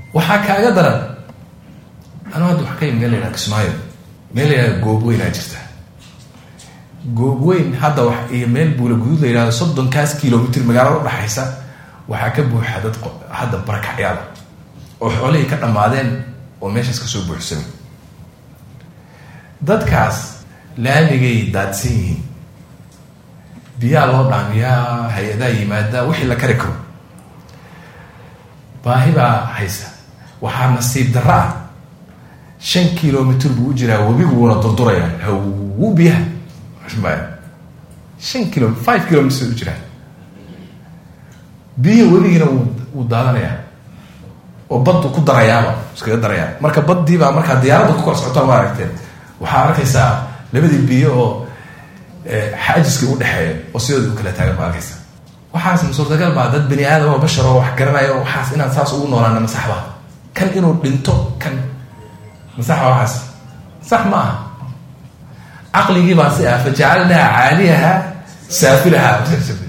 waxaa kaaga daran anu hadda wax ka yimi meel la yidhaha kismaayo meel la yidhaha goobweynaa jirta goobweyn hadda wax iyo meel buula guduud la yidhahdo soddonkaas kilomitr magaalada udhaxaysa waxaa ka buuxa dad hadda barakacyaada oo xoolihii ka dhammaadeen oo meeshaas kasoo buuxsamay dadkaas laamigay daadsan yihiin biyaa loo dhaamiyaa hay-adaa yimaada wixii la kari karo baahi baa haysa waxaa nasiib darro ah shan kilomitr buu u jiraa webigu wuuna durdurayaa hawu biyaha shan kilo five kilomitr u jiraa biyihi webigiina wuu daadanayaa oo baddu ku darayaaba iskaga darayaa marka baddii baa markaa diyaaradda ku kor socotaa ma aragteen waxaa arkaysaa labadii biyo oo xaajiskii udhexeeya oo sidooda u kala taagan ma arkaysa waxaas suurtagal baa dad bani aadam oo bashar oo wax garanaya oo waxaas inaan saas ugu noolaana masaxba kan inuu dhinto kan masaxba waxaas sax ma aha caqligii baa si ah fajacalnaha caaliyaha saafilaha